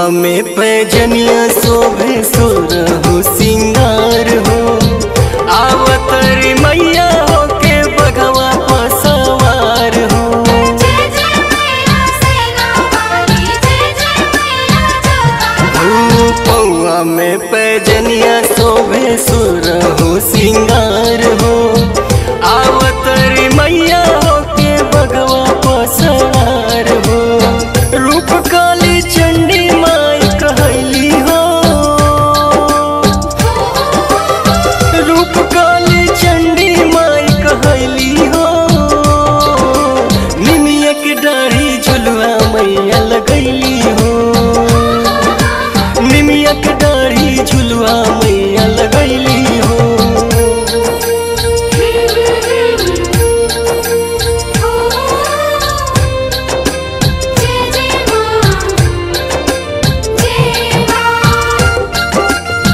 में पैजनिया शोभे सोरहु सिंगार हो आवतरी मैया होके बघवा पसवार हो जय जय मैया सेना वाली जय जय मैया जोता पौआ में पैजनिया शोभे सुरहु सिंगार हो आवतरी मैया होके भगवा पसवार हो रूप काली चंडी माई कहली हो रूप काली चंडी माई कहली हो निमिया के डाढ़ी झुलुआ मैया लगैली हो निमिया के डाढ़ी झुलुआ मैया लगैली हो जय जय मां जय मां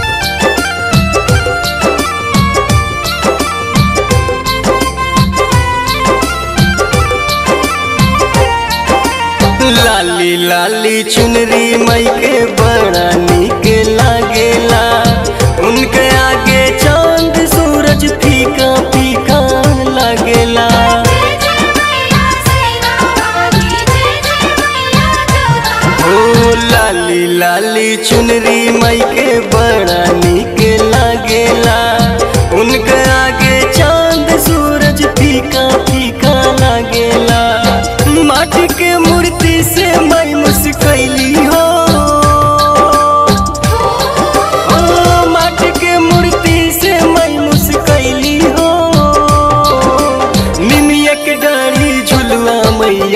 लाली लाली चुनरी मई के बड़ा निक लागेला उनके आगे चांद सूरज फीका फीका लागेला जय जय मैया सेना वाली जय जय मैया जोता ओ लाली लाली चुनरी मई के बड़ा निक लागेला उनके आगे चांद सूरज फीका फीका लागेला माटी के मूर्ति से मई मुस्कैली हो ओ माटी के मूर्ति से मई मुस्कैली हो निमिया के डाढ़ी झुलुआ मैया